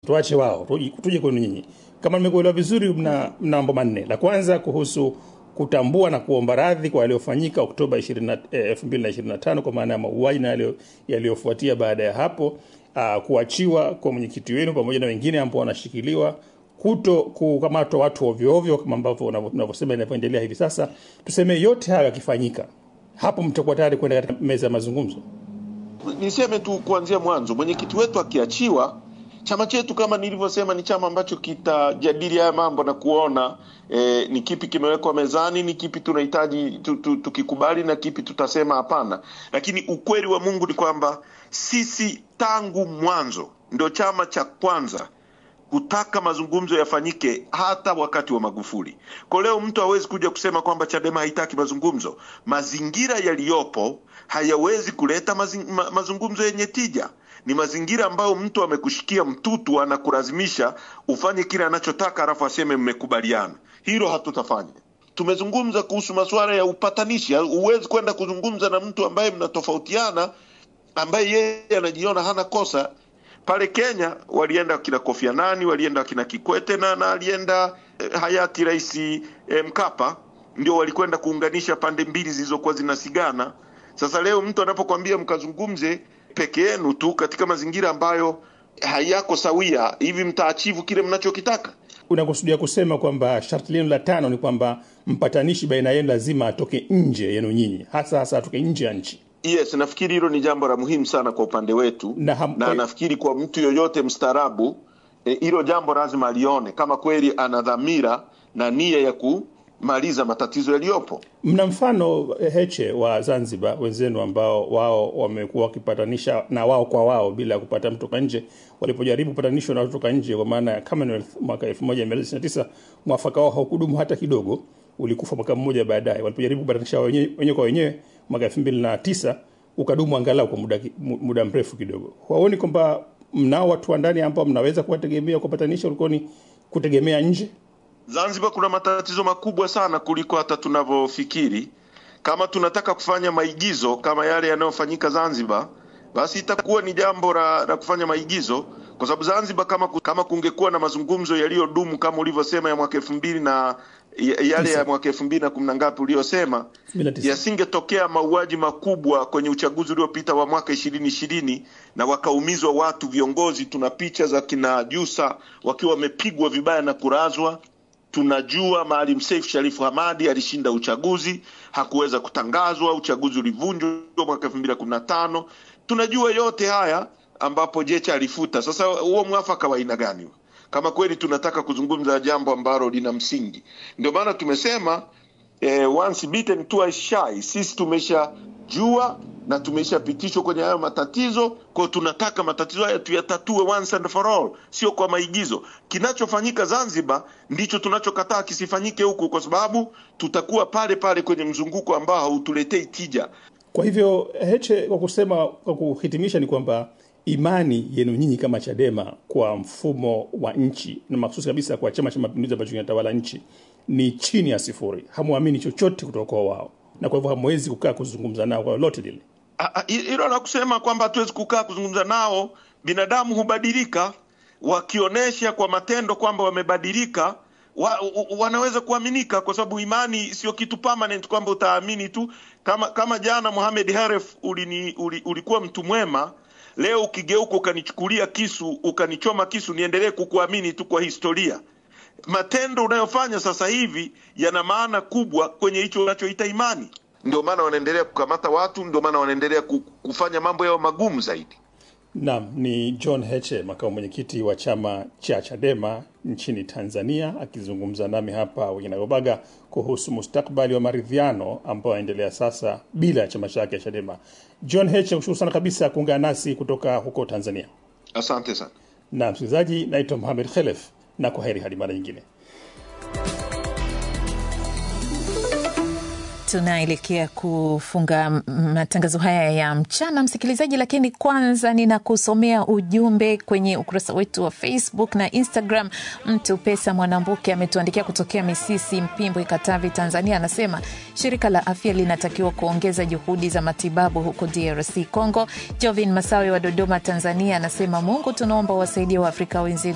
tuache wao, tuje tuje kwenu nyinyi. Kama nimekuelewa vizuri, mna mna mambo manne. La kwanza kuhusu kutambua na kuomba radhi kwa yaliyofanyika Oktoba 20 eh, 2025 kwa maana ya mauaji na yaliyo- yaliyofuatia baada ya hapo, uh, kuachiwa kwa mwenyekiti wenu pamoja na wengine ambao wanashikiliwa, kuto kukamatwa watu ovyo ovyo kama ambavyo unavyo- unavyosema inavyoendelea hivi sasa. Tuseme yote hayo yakifanyika, hapo mtakuwa tayari kwenda katika meza ya mazungumzo. Niseme tu kuanzia mwanzo, mwenyekiti wetu akiachiwa, chama chetu kama nilivyosema, ni chama ambacho kitajadili haya mambo na kuona eh, ni kipi kimewekwa mezani, ni kipi tunahitaji tu, tu, tukikubali na kipi tutasema hapana. Lakini ukweli wa Mungu ni kwamba sisi tangu mwanzo ndio chama cha kwanza kutaka mazungumzo yafanyike hata wakati wa Magufuli. Kwa leo mtu hawezi kuja kusema kwamba Chadema haitaki mazungumzo. Mazingira yaliyopo hayawezi kuleta mazing, ma, mazungumzo yenye tija. Ni mazingira ambayo mtu amekushikia mtutu, anakulazimisha ufanye kile anachotaka, alafu aseme mmekubaliana. Hilo hatutafanya. Tumezungumza kuhusu masuala ya upatanishi. Huwezi kwenda kuzungumza na mtu ambaye mnatofautiana, ambaye yeye anajiona hana kosa pale Kenya walienda wakina Kofi Annan, walienda wakina Kikwete na, na alienda eh, hayati Rais eh, Mkapa, ndio walikwenda kuunganisha pande mbili zilizokuwa zinasigana. Sasa leo mtu anapokuambia mkazungumze peke yenu tu katika mazingira ambayo hayako sawia, hivi mtaachivu kile mnachokitaka? Unakusudia kusema kwamba sharti lenu la tano ni kwamba mpatanishi baina yenu lazima atoke nje yenu nyinyi, hasa hasa atoke nje ya nchi. Yes, nafikiri hilo ni jambo la muhimu sana kwa upande wetu Na ham- na nafikiri kwa mtu yoyote mstaarabu eh, hilo jambo lazima alione kama kweli ana dhamira na nia ya kumaliza matatizo yaliyopo. Mna mfano eh, Heche wa Zanzibar wenzenu ambao wao wamekuwa wakipatanisha na wao kwa wao bila ya kupata mtu toka nje. Walipojaribu kupatanishwa na watu toka nje, kwa maana ya Commonwealth mwaka 1999 mwafaka wao haukudumu hata kidogo, ulikufa mwaka mmoja baadaye. Walipojaribu kupatanisha wenyewe wenyewe kwa wenyewe mwaka 2009 ukadumu angalau kwa muda, ki- mu- muda mrefu kidogo. Waoni kwamba mnao watu wa ndani ambao mnaweza kuwategemea kupatanisha, ulikuwa ni kutegemea nje? Zanzibar kuna matatizo makubwa sana kuliko hata tunavyofikiri. Kama tunataka kufanya maigizo kama yale yanayofanyika Zanzibar, basi itakuwa ni jambo la, la kufanya maigizo, kwa sababu Zanzibar kama, ku- kama kungekuwa na mazungumzo yaliyodumu kama ulivyosema ya mwaka elfu mbili na ya- yale ya mwaka elfu mbili na kumi na ngapi uliyosema 2009. yasingetokea mauaji makubwa kwenye uchaguzi uliopita wa mwaka ishirini ishirini na wakaumizwa watu viongozi. Tuna picha za kina Jusa wakiwa wamepigwa vibaya na kurazwa. Tunajua Maalim Seif Sharif Hamadi alishinda uchaguzi, hakuweza kutangazwa, uchaguzi ulivunjwa mwaka elfu mbili na kumi na tano. Tunajua yote haya ambapo Jecha alifuta. Sasa huo mwafaka wa aina gani huo? kama kweli tunataka kuzungumza jambo ambalo lina msingi? Ndio maana tumesema eh, once bitten twice shy. Sisi tumeshajua na tumeshapitishwa kwenye hayo matatizo, kwa hiyo tunataka matatizo haya tuyatatue once and for all, sio kwa maigizo. Kinachofanyika Zanzibar ndicho tunachokataa kisifanyike huku, kwa sababu tutakuwa pale pale kwenye mzunguko ambao hautuletei tija. Kwa hivyo Heche, kwa kusema, kwa kuhitimisha, ni kwamba imani yenu nyinyi kama Chadema kwa mfumo wa nchi na mahususi kabisa kwa Chama cha Mapinduzi ambacho kinatawala nchi ni chini ya sifuri. Hamwamini chochote kutoka kwa wao, na kwa hivyo hamwezi kukaa kuzungumza nao kwa lolote lile. Ah, ah, hilo la kusema kwamba hatuwezi kukaa kuzungumza nao, binadamu hubadilika, wakionyesha kwa matendo kwamba wamebadilika wa, wa, wanaweza kuaminika, kwa sababu imani sio kitu permanent kwamba utaamini tu. Kama kama jana Mohamed Haref ulini, uli, ulikuwa mtu mwema, leo ukigeuka ukanichukulia kisu ukanichoma kisu, niendelee kukuamini tu kwa historia matendo unayofanya sasa hivi yana maana kubwa kwenye hicho unachoita imani. Ndio maana wanaendelea kukamata watu, ndio maana wanaendelea ku- kufanya mambo yao magumu zaidi. Naam, ni John Heche, makamu mwenyekiti wa chama cha Chadema nchini Tanzania, akizungumza nami hapa Winagobaga kuhusu mustakbali wa maridhiano ambayo yanaendelea sasa bila ya chama chake cha Chadema. John Heche, nakushukuru sana kabisa kuungana nasi kutoka huko Tanzania. Asante sana. Na msikilizaji, naitwa Mohamed Khelef na kwa heri hadi mara nyingine. Tunaelekea kufunga m- matangazo haya ya mchana, msikilizaji, lakini kwanza ninakusomea ujumbe kwenye ukurasa wetu wa Facebook na Instagram. Mtu Pesa Mwanambuke ametuandikia kutokea Misisi, Mpimbwe, Katavi, Tanzania. Anasema shirika la afya linatakiwa kuongeza juhudi za matibabu huko DRC Congo. Jovin Masawe wa Dodoma, Tanzania, anasema Mungu tunaomba wasaidie Waafrika wenzetu